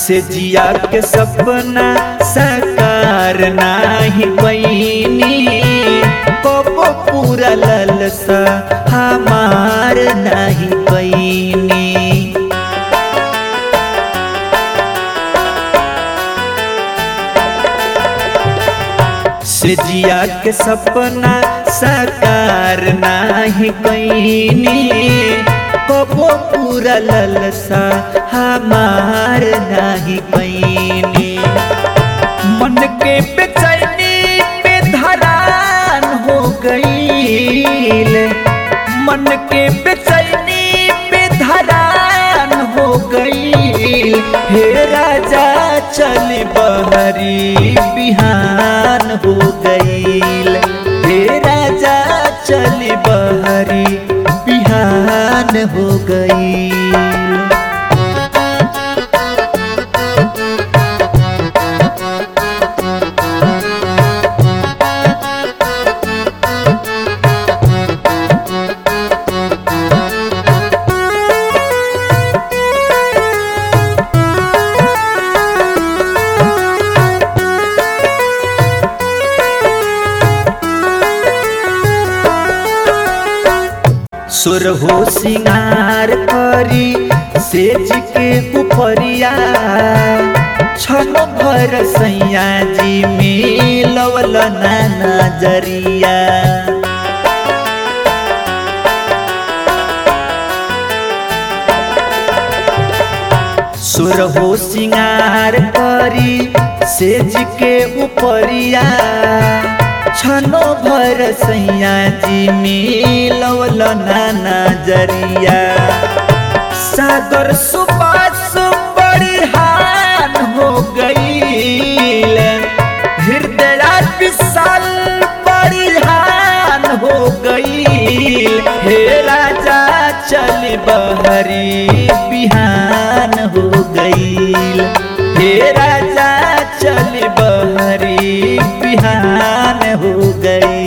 से जिया के सपना साकार नाही पैनी कबो पूरा ललसा हमार नाही पैनी से जिया के सपना साकार नाही कैनी कबो पूरा ललसा हमार नाही कैनी मन के बेचैनी पे धरान हो गईल मन के बेचैनी पे धरान हो गईल हे राजा चल बहरी बिहान हो गईल हे राजा चल बहरी बिहान हो गईल सुर हो सिंगार करी सेज के उपरिया छन भर सैया जी मिलवल ना नजरिया सुर हो सिंगार करी सेज के उपरिया छनो भर सैया जी मिलवल ना नजरिया सागर सुबास बड़िहान हो गईल हृदय विशाल बड़िहान हो गईल हे राजा चल बहरी बिहान हो गईल हे राजा चल बहरी बिहान हो गई